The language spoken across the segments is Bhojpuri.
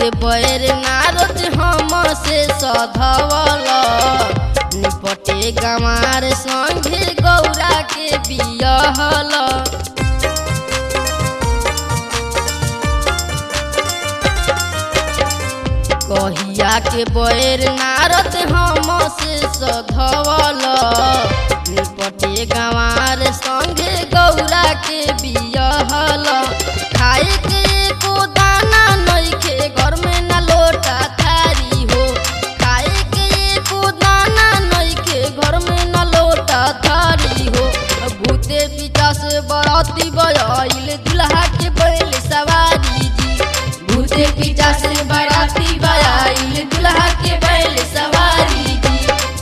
के बैर नारद हम से सधवल निपटे गंवार संगे गौरा के बियहल कहिया के बैर नारद हम से सधवल निपटे गंवार संगे गौरा के बियहल खाए के एको दाना नइखे घर में ना लोटा थारी हो खाए के एको दाना नइखे घर में ना लोटा थारी हो भूते पिता से बराती बयाइल दुल्हा के बैल सवारी जी भूते पिता से बराती बयाइल दुल्हा के बैल सवारी जी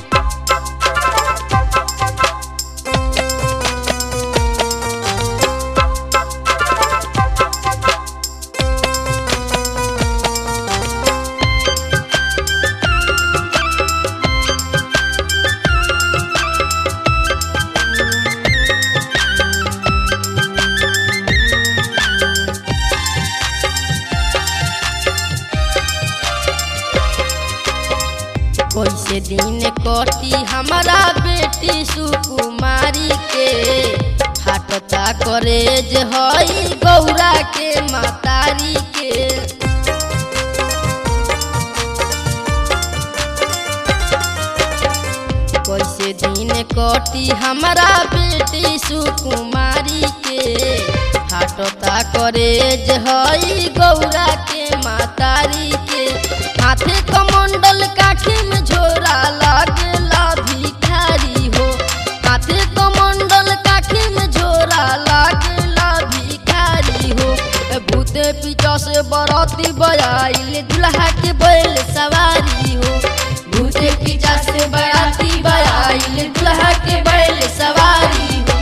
कैसे दिन कटी हमारा बेटी सुकुमारी के फाटता करेज हई गौरा के मातारी के कैसे दिन कटी हमारा बेटी सुकुमारी के फाटता करेज हई गौरा के मातारी के हाथे कमंडल काखी में झोरा लागला भिखारी हो हाथे कमंडल काखी में झोरा लागला भिखारी हो भूते पीछा से बराती बयाइल दुल्हा के बैल सवारी हो भूते पीछा से बराती बयाइल दुल्हा के बैल सवारी हो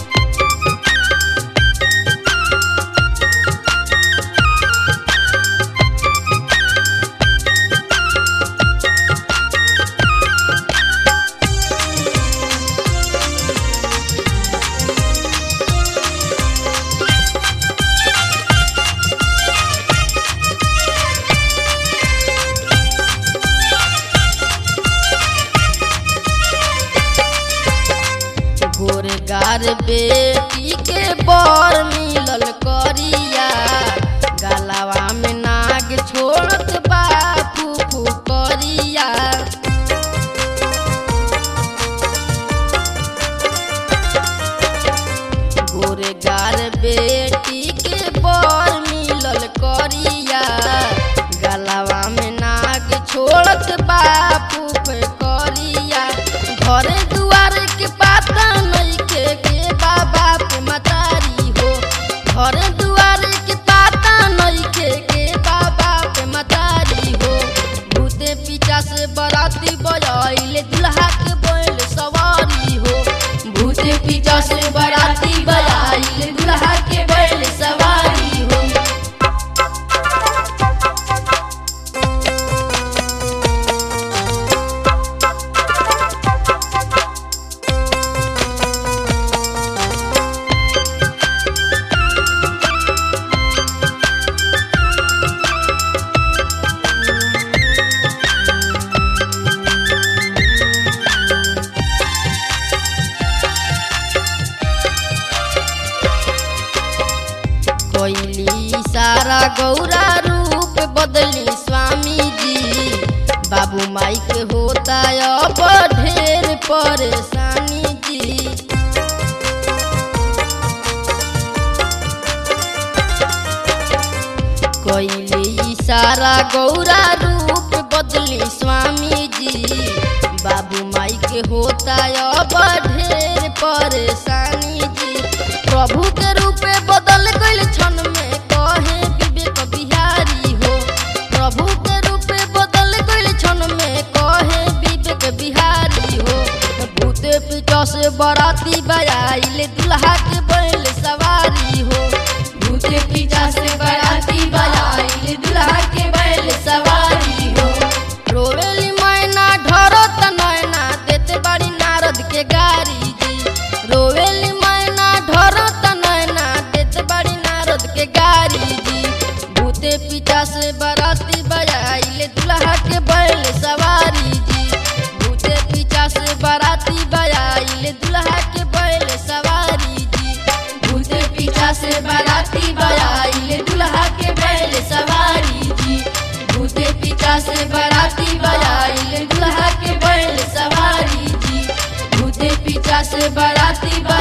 गोरगार बेटी के बर मिलल करिया गलावा में नाग छोड़त बापू फुकरिया गोरगार बेटी के बर मिलल करिया गलावा में नाग छोड़त बापू करिया घरे दुआर के पाता नइखे के बाबा पे मतारी हो घरे दुआर के पाता नइखे के बाबा पे मतारी हो भूते पीछा से बराती बजाइले दुल्हा के बैल सवारी हो भूते पीछा से बराती बजाइले दुल्हा के बैल सवारी हो कोइली सारा गौरा रूप बदली स्वामी जी बाबू माई के होता अब ढेर परेशानी जी कोइली सारा गौरा रूप बदली स्वामी जी बाबू माई के होता अब ढेर परेशानी जी प्रभु के रूपे बदल गइल क्षण में कहे विवेक बिहारी हो प्रभु के रूपे बदल गइल क्षण में कहे विवेक बिहारी हो भूते पीछा से बराती बयाइल दुल्हा के बैल सवारी हो भूते पीछा से बराती बयाइल दुल्हा के बैल सवारी हो रोवेली मैना ढरत नैना देते बड़ी नारद के गारी जी रोवेली मैना ढरत नैना देते बड़ी नारद के गारी जी भूते पीछा से बराती से बाराती बयाइल दुल्हा के बैल सवारी जी भूते पीछा से बाराती बयाइल दुल्हा के बैल सवारी जी भूते पीछा से बाराती